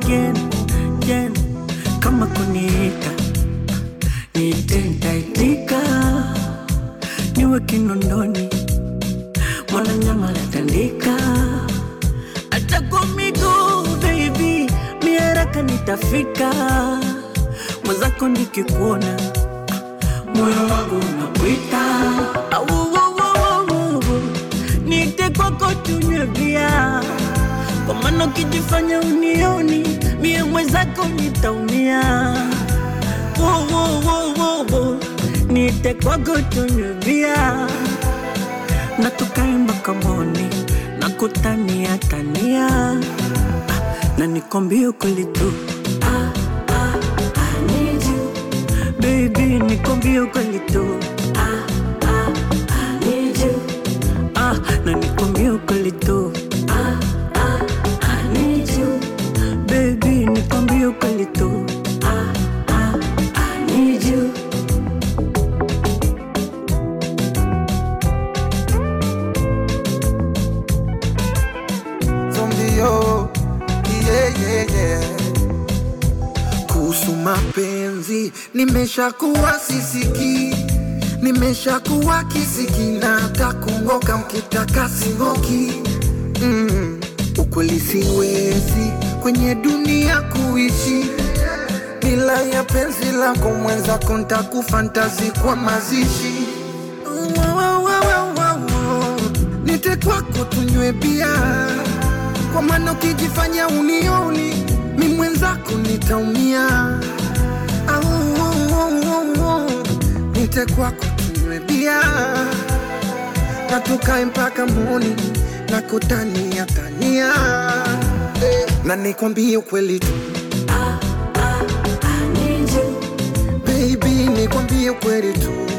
again, again. Kama kuniita niite, nitaitika, niwe kinondoni, mwana nyama latandika, hata kwa miguu baby, mi haraka nitafika, mwenzako nikikuona moyo wangu unakuita, Au, au, au, au, au. niite kwako tunywe bia kwa maana ukijifanya unioni mie mwenzako nitaumia. Wo, wo, wo, wo, wo. Niite kwako tunywe bia na tukae mpaka moni na kutania tania Ah, na nikwambie ukweli tu Ah, ah, I need you. Baby, nikwambie ukweli tu Ah, ah, I need you. Ah, na nikwambie ukweli tu ah, ah, I need you. Baby, nikwambie ukweli tu ah, ah, I need you. zombio yeah, yeah, yeah. Kuhusu mapenzi nimeshakuwa sisiki, nimeshakuwa kisiki na hata kungoka mkitaka singoki. Mm, ukweli siwezi kwenye dunia kuishi bila ya penzi lako mwenzako, ntakufantazi kwa mazishi Wa, wa, wa, wa, wa, wa. Nite kwako tunywe bia kwa maana ukijifanya unioni mi mwenzako nitaumia. Au, au, au, au, au. Nite kwako tunywe bia na tukae mpaka moni na kutania tania Eh, na nikwambie ukweli tu I need you. baby, nikwambie ukweli tu